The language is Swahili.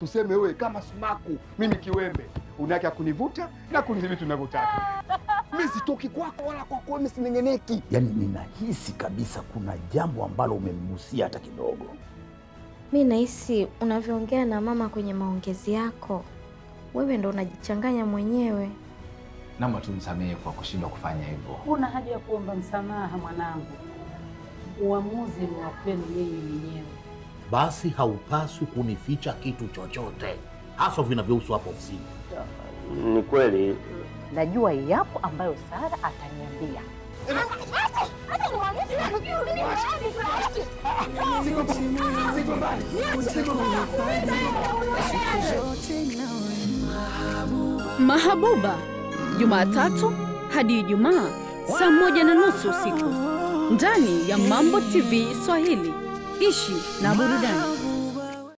tuseme wewe kama sumaku, mimi kiwembe, unake kunivuta na kunidhibiti unavyotaka. Mimi sitoki kwako wala kwako, mimi sinengeneki. Yaani ninahisi kabisa kuna jambo ambalo umemgusia hata kidogo. Mi nahisi unavyoongea na mama kwenye maongezi yako, wewe ndo unajichanganya mwenyewe. Naomba tumsamehe kwa kushindwa kufanya hivyo. Huna haja ya kuomba msamaha mwanangu, uamuzi ni wa kwenu yeye mwenyewe. Basi haupaswi kunificha kitu chochote, hasa vinavyohusu hapo ofisini. Ni kweli Najua yapo ambayo Sara ataniambia. Mahabuba, Jumatatu hadi Ijumaa saa moja na nusu usiku ndani ya Mambo TV Swahili. Ishi na burudani.